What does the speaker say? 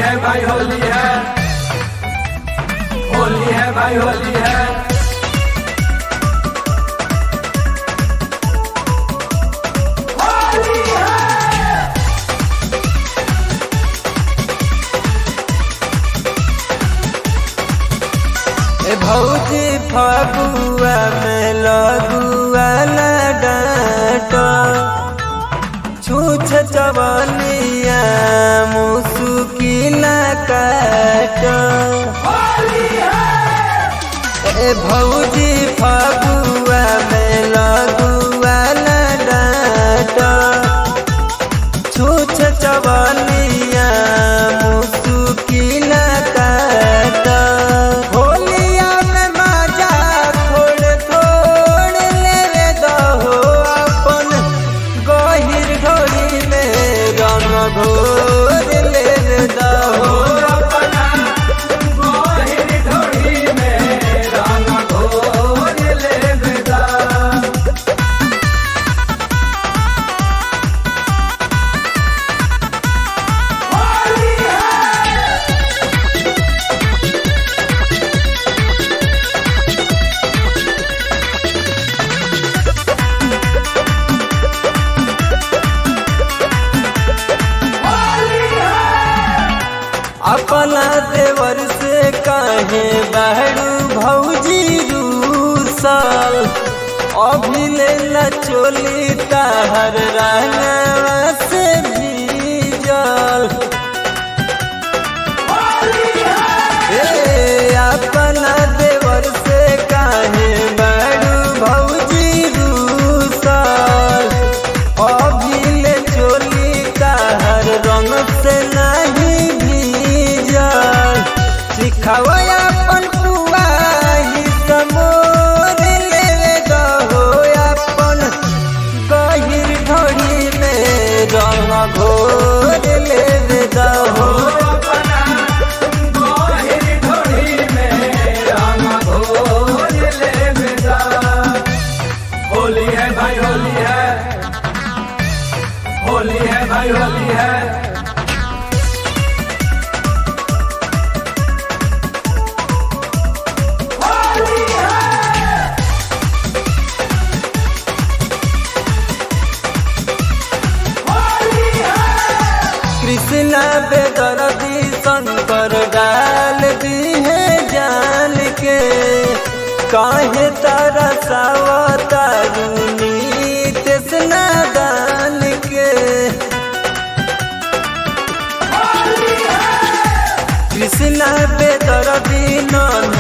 है भाई होली है होली है भाई होली है ए भौजी फगुआ में लगुआ न डांट छूछ चवनिया मुसुकिल काट ए भौजी फगुआ में लगुआ न डांट छूछ चवनिया मुसुकिल काट होलिया में मजा थोड़ थोड़ लेवे दहो अपन गहिर घोड़ी में रंग घोर लेवे दहो अपना गोहिर ढोड़ी में रंग घोर ले बेदा अपना देवर से काहे बहरू भौजी रूसल अभी ले न चोली ताहर रंगवा से भीजल ए अपना देवर से काहे बहरू भौजी रूसल अभी ले चोली ताहर रंग से नहीं भीजल सिखावा अपन पुआ ही समोर लेवे गहो अपन गहिर ढोड़ी में रंग घोर लेवे दहो अपना गोहिर ढोड़ी में रंग घोर ले बेदा होली है भाई होली है होली है भाई होली है कृष्णा बेदर्दी शंकर डाल दी है जान के काहे तारा सावतारुनी तेसना दान के कृष्णा बेदर्दी नन